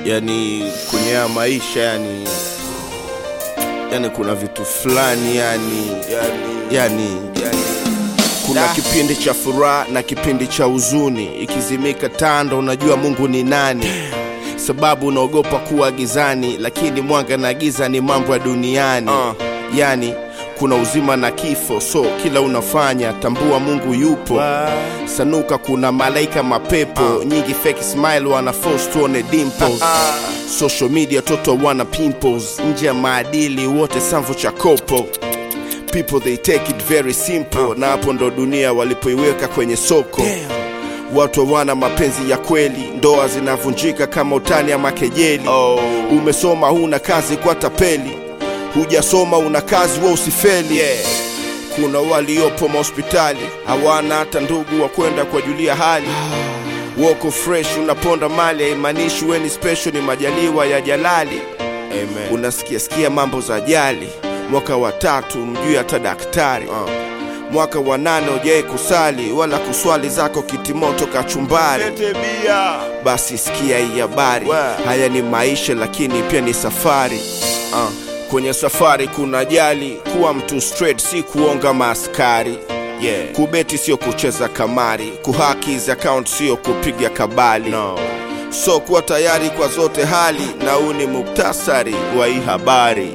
yani kwenye haya maisha yani yani kuna vitu fulani yani yani, yani, yani kuna Da. kipindi cha furaha na kipindi cha huzuni ikizimika tando unajua mungu ni nani sababu unaogopa kuwa gizani lakini mwanga na giza ni mambo ya duniani Uh. yani kuna uzima na kifo so kila unafanya tambua mungu yupo sanuka kuna malaika mapepo nyingi fake smile wana force tuone dimples social media toto wana pimples nje ya maadili wote samvo cha kopo people they take it very simple na hapo ndo dunia walipoiweka kwenye soko watu wana mapenzi ya kweli ndoa zinavunjika kama utani ama kejeli Oh. umesoma huna kazi kwa tapeli hujasoma una kazi wa usifeli Yeah. kuna waliopo mahospitali hawana hata ndugu wa kwenda kuwajulia hali woko fresh unaponda mali haimaanishi weni special ni majaliwa ya jalali Amen. unasikia sikia mambo za ajali mwaka wa tatu mjui hata daktari Uh. mwaka wa nane ujai kusali wala kuswali zako kitimoto kachumbari Lete bia. basi sikia hii habari Wa. haya ni maisha lakini pia ni safari uh. kwenye safari kuna ajali kuwa mtu straight si kuonga maaskari Yeah. kubeti sio kucheza kamari kuhaki hizi account sio kupiga kabali No. so kuwa tayari kwa zote hali na huu ni muktasari wa hii habari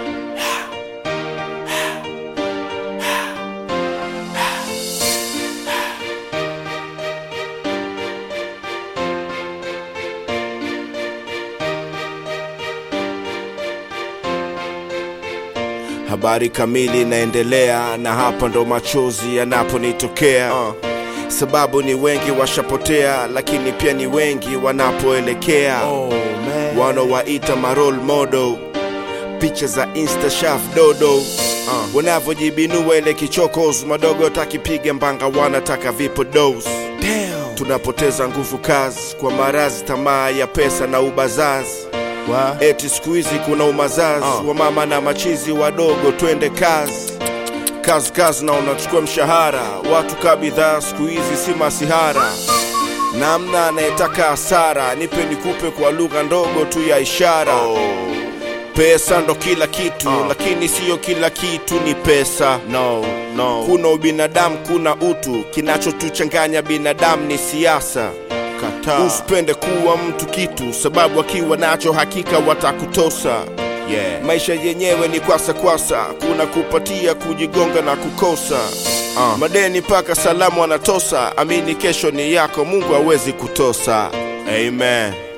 habari kamili inaendelea na hapa ndo machozi yanaponitokea Uh. sababu ni wengi washapotea lakini pia ni wengi wanapoelekea Oh, man. wanawaita marol modo picha za insta shaf dodo uh. wanavyojibinua ile kichokos madogo takipiga mbanga wanataka vipo dos Damn. tunapoteza nguvu kazi kwa marazi tamaa ya pesa na ubazazi Wa. eti siku hizi kuna umazazi Uh. wa mama na machizi wadogo twende kazi kazi kazi na unachukua mshahara watu ka bidhaa siku hizi si masihara namna anayetaka hasara nipe nikupe kwa lugha ndogo tu ya ishara Oh. pesa ndo kila kitu Uh. lakini siyo kila kitu ni pesa No, no. kuna ubinadamu kuna utu kinachotuchanganya binadamu ni siasa Kataa. usipende kuwa mtu kitu sababu akiwa nacho hakika watakutosa Yeah. maisha yenyewe ni kwasa kwasa kuna kupatia kujigonga na kukosa Uh. madeni mpaka salamu anatosa amini kesho ni yako mungu hawezi kutosa amen